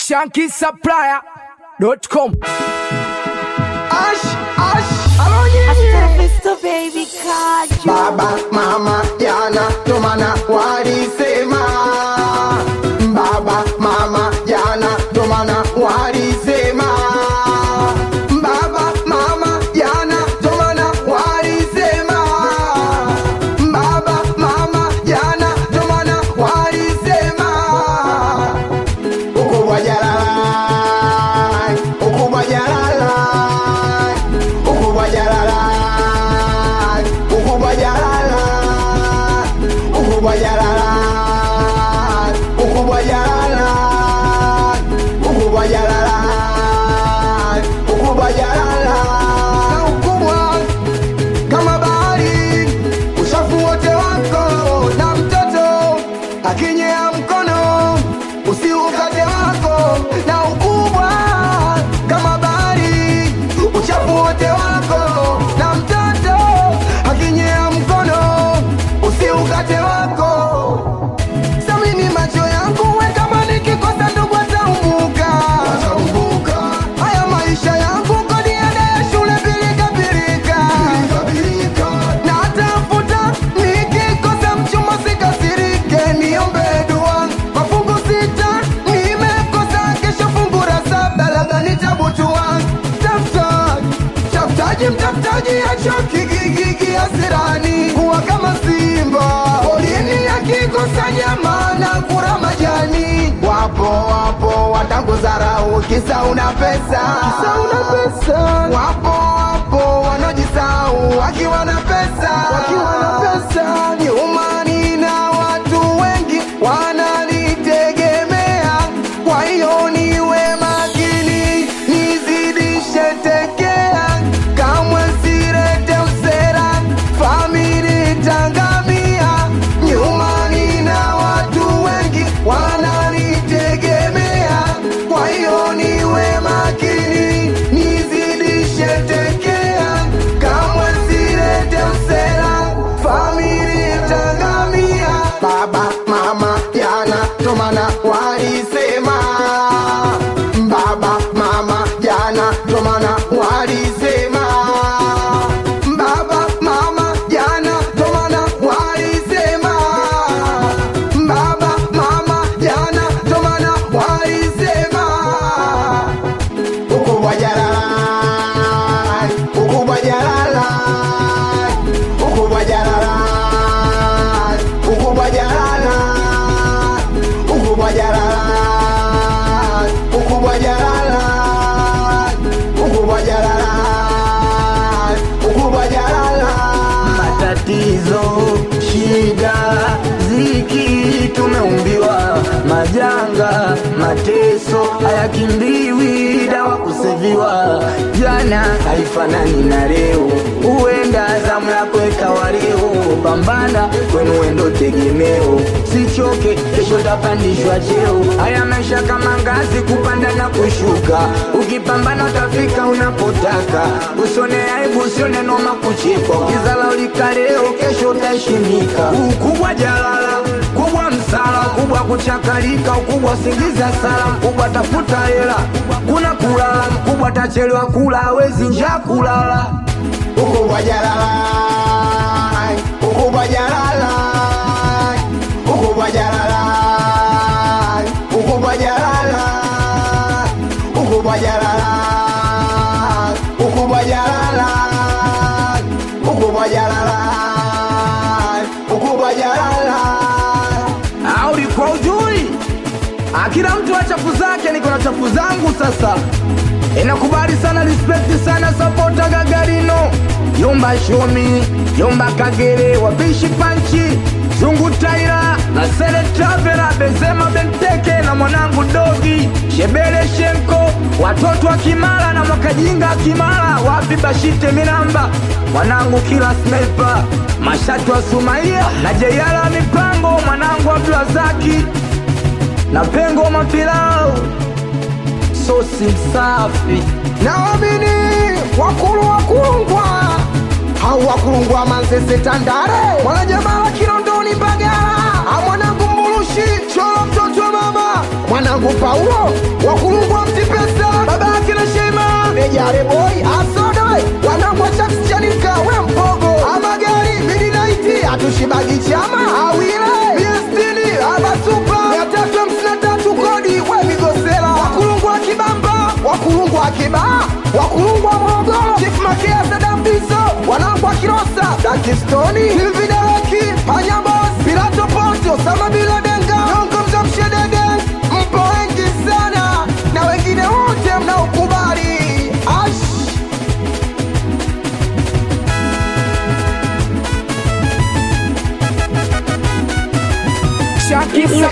shankisupplier.com. Ash, ash, alonye Mr. Baby Kaju. Baba, mama, jana ndo maana walisema Baba, mama, jana ndo maana walisema Baba, mama, jana ndo maana walisema Baba, mama, jana ndo maana walisema Ukubwa jalala, ukubwa jalala, ukubwa jalala, ukubwa jalala, ukubwa jalala, ukubwa jalala, ukubwa jalala, ukubwa jalala, na ukubwa kama bahari, uchafu wote wako na mtoto akinyea mkono usiukate wako na ukubwa kama bahari, uchafu wote wako na mtoto akinyea mkono usiukate wako. Samini macho yangu we kama nikikosa ndugu ataumbuka haya maisha yangu kodi ada ya shule pilika pilika na tafuta nikikosa mchumba sikasirike niombe dua mafungu sita nimekosa kesho fungu la saba labda nitabutua tafutaji tafutaji mtafutaji achoki gigigi asirani kuwa kama simba polini akikosa nyama na kura majani wapo wapo watanguzarau kisa una pesa kisa una pesa wapo wapo wanaojisau wakiwa na pesa wakiwa na pesa nyumani na watu wengi wananitegemea kwa hiyo niwe makini nizidishe tekea kamwe sirete usera famili tangamia nyumani na watu wengi wananitegemea kwa hiyo niwe makini nizidishe tekea kamwe sirete usera famili tangamia baba mama jana tomana walisema baba mama jana tomana walisema baba mama jana tomana walisema baba mama jana tomana walisema ukubwa jalala ukubwa jalala ukubwa jalala ukubwa jalala ukubwa jalala ukubwa jalala ukubwa jalala ukubwa jalala matatizo, shida, ziki, tumeumbiwa majanga, mateso hayakimbiwi, dawa kuseviwa. Jana haifanani na leo, huenda zamu yako ikawa leo. Pambana kwenu wendo tegemeo, sichoke, kesho tapandishwa cheo. Haya maisha kama ngazi, kupanda na kushuka, ukipambana utafika unapotaka. Usione aibu, usione noma kuchekwa, ukizala ulika leo, kesho utaheshimika. Ukubwa jalala, kubwa msala, kubwa kuchakalika, ukubwa singiza sala, mkubwa tafuta hela, kuna kulala, mkubwa tachelewa kula, hawezi njaa kulala. ukubwa jalala ukubwa jalala ukubwa jalala ukubwa jalala ukubwa jalala ukubwa jalala ukubwa jalala ukubwa jalala au ulikuwa ujui? Ah, Kila mtu na chafu zake, niko na chafu zangu sasa. Inakubali sana, respect sana, sapota Gagarino, Yomba Shomi, Yomba Kagere, wapishi panchi, Zungu Taira na Sele Travela, Benzema Benteke na mwanangu Dogi, Shebele Shenko, watoto wa Kimara na Mwakajinga Kimara, wapi Bashite Minamba, mwanangu kila sniper, Mashatu wa Sumaia na Jeyala Mipango, mwanangu Abdulazaki na Pengo Mapilau, sosi msafi naamini wakulu wakulungwa hau wakulungwa manzese tandare mwanajamaa wa kilondoni mbagala amwanangu mbulushi cholo mtoto wa mama mwanangu Paulo wakulungwa mtipesa baba yake na Shema Nejare boy asodoe wanangu wa Sharks Chanika we mpogo amagari midnight atushibagi chama awile miestini abasupa mia tatu hamsini na tatu kodi we migosela wakulungwa kibamba wakulungwa kibaa wakulungwa Morogoro Chief Makea Sadambiso wanangu wa Kilosa Dakistoni Silvidareki Panyabos Pilato Ponti Osama Bila Denga Nyongo Mzamshedege mpo wengi sana na wengine wote mnaokubali ash Shaki